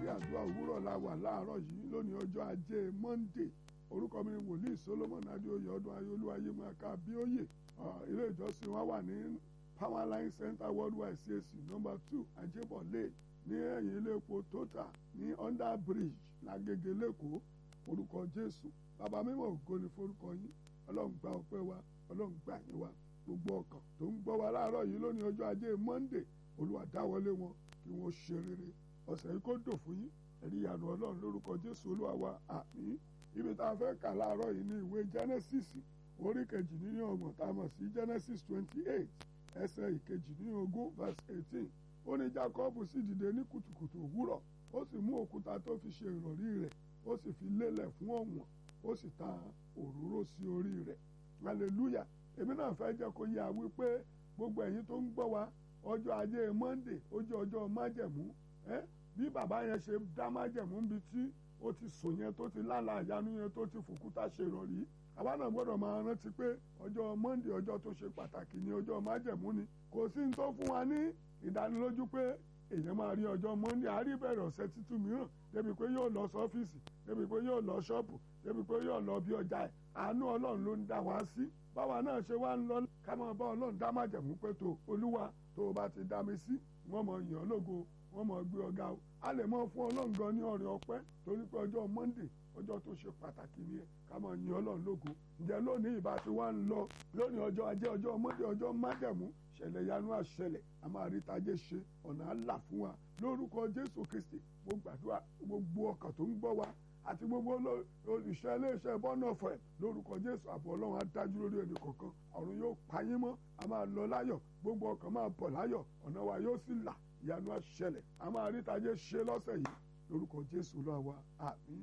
àdúrà òwúrọ̀ la wà láàárọ̀ yìí lónìí ọjọ́ ajé Monday orúkọ mi ni wòlíì Solomon adéoyè ọdún ayéolúwa ayé máa ka bíóyè ilé ìjọsìn wa wà ní Powerline Center Worldwide CAC number two ajébọ̀ lane ní ẹ̀yìn ilé epo Total ní under bridge lágége lẹ́kọ̀ọ́ orúkọ Jésù bàbá mímọ́ ògo ni forúkọ yín ọlọ́run gba ọpẹ́ wa ọlọ́run gbà yín wa gbogbo ọkàn tó ń gbọ́ wa láàárọ̀ yìí lónìí ọjọ́ ajé Monday olúwa dáwọlé wọn kí wọ́n ṣe rere ọ̀sẹ̀ yìí kó dò fún yín ẹ̀rí ìyanu ọlọ́run lórúkọ Jésù olúwa wa àmín ibi tá a fẹ́ kà láàárọ̀ yìí ní ìwé Genesis orí kejì nínú ọgbọ̀n tá a mọ̀ sí Genesis twenty eight ẹsẹ̀ ìkejì nínú ogún verse eighteen ó ní Jacob sì dìde ní kùtùkùtù òwúrọ̀ ó sì mú òkúta tó fi ṣe ìrọ̀rí rẹ̀ ó sì fi lélẹ̀ fún ọ̀wọ̀n ó sì ta òróró sí orí rẹ̀ hallelujah èmi náà fẹ́ jẹ́ kó yé a wípé gbogbo ẹ̀yin tó ń gbọ́ wa ọjọ́ ajé Monday ó jẹ́ ọjọ́ májẹ̀mú ẹ́ bí bàbá yẹn ṣe dá májẹ̀mú níbi tí ó ti sùn yẹn tó ti lálàá àyánú yẹn tó ti fòkúta ṣe ìrọ̀rí àwa náà gbọ́dọ̀ máa rántí pé ọjọ́ Monday ọjọ́ tó ṣe pàtàkì ní ọjọ́ májẹ̀mú ni kò sí ní tó fún wa ní ìdánilójú pé èèyàn máa rí ọjọ́ Monday àárí bẹ̀rẹ̀ ọ̀sẹ̀ tuntun mìíràn débi pé yóò lọ sọ́fíìsì débi pé yóò lọ ṣọ́ọ̀bù débi pé yóò lọ bí ọjà ẹ̀ àánú Ọlọ́run ló ń dá wa sí báwa náà ṣe wá ń lọ ká máa bá Ọlọ́run dá májẹ̀mú pé tó Olúwa tó o bá ti dá mi sí wọ́n mọ̀ yàn lógo wọ́n mọ̀ gbé ọ̀gá o a lè mọ̀ fún Ọlọ́run gan ní ọ̀rẹ́ ọpẹ́ torí pé ọjọ́ Monday ọjọ́ tó ṣe pàtàkì ni ẹ ká máa yan Ọlọ́run lógo ǹjẹ́ lónìí ìbá ti wá ń lọ lónìí ọjọ́ ajé ọjọ́ Monday ọjọ́ májẹ̀mú ṣẹlẹ̀ yanu àṣẹlẹ̀ a máa rí tajé ṣe ọ̀nà àlà fún wa lórúkọ Jésù Kristi mo gbàdúrà gbogbo ọkàn tó ń gbọ́ wa àti gbogbo olùṣẹ́ iléeṣẹ́ bọ́nà ọ̀fẹ́ lórúkọ Jésù àbọ̀ Ọlọ́run á dájú lórí ẹnì kọ̀ọ̀kan ọ̀run yóò pa yín mọ́ a máa lọ láyọ̀ gbogbo ọkàn máa bọ̀ láyọ̀ ọ̀nà wa yóò sì là ìyanu àṣẹlẹ̀ a máa rí tajé ṣe lọ́sẹ̀ yìí lórúkọ Jésù Olúwa wa àmín.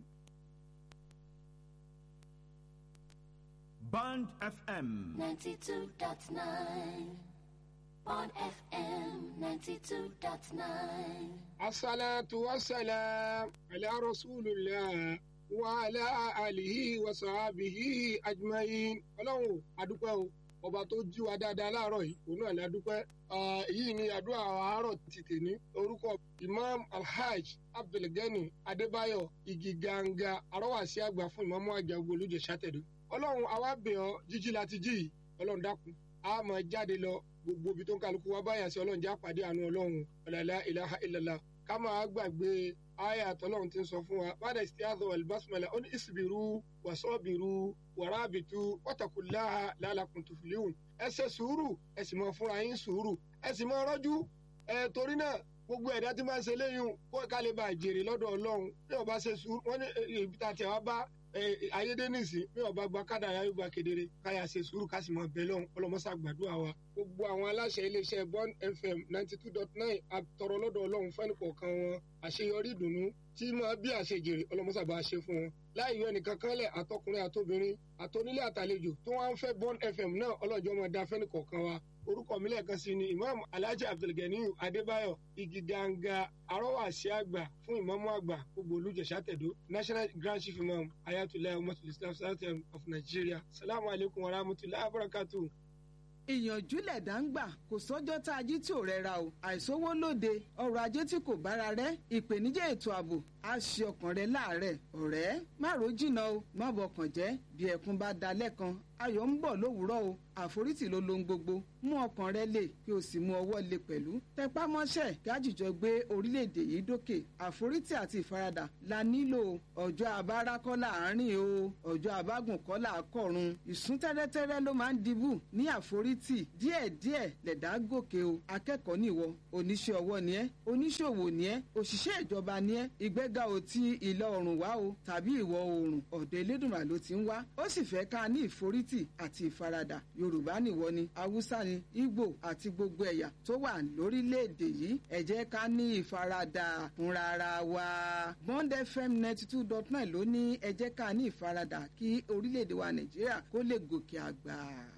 Band FM. 92.9. Bond FM 92.9. الصلاة والسلام على رسول الله وعلى آله وصحبه أجمعين ọlọ́run adúpẹ́ o ọba tó jí wa dáadáa láàárọ̀ yìí òun náà ni adúpẹ́ èyí ni àdúrà àárọ̀ ti tèmi orúkọ imam alhaj abdulgani adébáyọ̀ igi ganga arọ́wàsí àgbà fún ìmáàmù àgbà olùjẹ sátẹ̀dọ̀ ọlọ́run àwa bẹ̀ ọ́ jíjí láti jí yìí ọlọ́run dákun a máa jáde lọ gbogbo ibi tó ń kálukú wa báyà sí ọlọ́run já pàdé àánú ọlọ́run ọ̀làlá ìlàhà ìlàlá ká máa gbàgbé àyà àtọ́lọ́run ti ń sọ fún wa bàdà ìsìtìyàtọ̀ albasmala ó ní ìsìbìrú wàsọ́bìrú wàrábìtú wọ́tàkùláhà lálàkùn tùfìlíhùn ẹ ṣe sùúrù ẹ sì máa fúnra yín sùúrù ẹ sì máa rọ́jú ẹ torí náà gbogbo ẹ̀dá tí máa ń ṣe léyìn kó ká lè bá jèrè lọ́dọ̀ ọlọ́run bí ọba ṣe sùúrù wọ́n ní ibi tá a tẹ̀ wá bá ayédènìsì bí ọba gba kádàrá yóò gba kedere káyà ṣe sùúrù ká sì máa bẹ lọ́hùn ọlọ́mọṣà gbàdúrà wa. gbogbo àwọn aláṣẹ iléeṣẹ́ Bond FM ninety two dot nine àtọrọ lọ́dọ̀ ọlọ́run fẹ́ni kọ̀ọ̀kan wọn àṣeyọrí ìdùnnú tí máa bí àṣejèrè ọlọ́mọṣà bá ṣe fún wọn. láì yọ ẹnìkan kan lẹ̀ àtọkùnrin àtobìnrin àtonílé àtàlejò tó wá ń fẹ́ Bond FM náà ọlọ́jọ́ máa da fẹ́ni kọ̀ọ̀kan wa orúkọ mi lẹ́ẹ̀kan sí ni imam alhaji abdulganiyu adébáyọ̀ igi ganga arọ́wàsí àgbà fún ìmáàmù àgbà gbogbo olùjẹ̀sà tẹ̀dó national grand chief imam ayatollah umatul islam sultan of nigeria salamu alaykum wa rahmatulahi wa barakatuh ìyànjú lẹ̀dá ń gbà kò sọ́jọ́ tá a jí tí ò rẹra o àìsówó lóde ọrọ̀ ajé tí kò bára rẹ̀ ìpèníjà ètò ààbò á ṣe ọkàn rẹ láàárẹ̀ ọ̀rẹ́ má ro jìnnà o má bọkàn jẹ́ bí ẹkún bá da lẹ́kan ayọ̀ ń bọ̀ lówùúrọ̀ o àforítì ló lohun gbogbo mú ọkàn rẹ lè kí o sì mú ọwọ́ lè pẹ̀lú tẹpá mọ́ṣẹ́ gájìjọ gbé orílẹ̀-èdè yìí dókè àforítì àti ìfaradà la nílò ọjọ́ abára kọ́ láàárín o ọjọ́ abágùn kọ́ làákọ̀run ìsún tẹ́rẹ́tẹ́rẹ́ ló máa ń dibù ní àforítì díẹ̀díẹ̀ lẹ̀dá gòkè o akẹ́kọ̀ọ́ nìwọ oníṣẹ́ ọwọ́ ni ẹ́ oníṣòwò ni ẹ́ òṣìṣẹ́ ìjọba ni ẹ́ ìgbéga ò ti ìlà oòrùn wá o tàbí ìwọ̀ oòrùn ọ̀dọ̀ elédùnmá ló ti ń wá ó sì fẹ́ ká ní ìforítì àti ìfaradà yorùbá nìwọ ni haúsá ni ìgbò àti gbogbo ẹ̀yà tó wà lórílẹ̀‐èdè yìí ẹ jẹ́ ká ní ìfaradà fúnra ara wa bond fm ninety two dot nine ló ní ẹ jẹ́ ká ní ìfaradà kí orílẹ̀‐èdè wa nàìjíríà kó lè gòkè àgbà.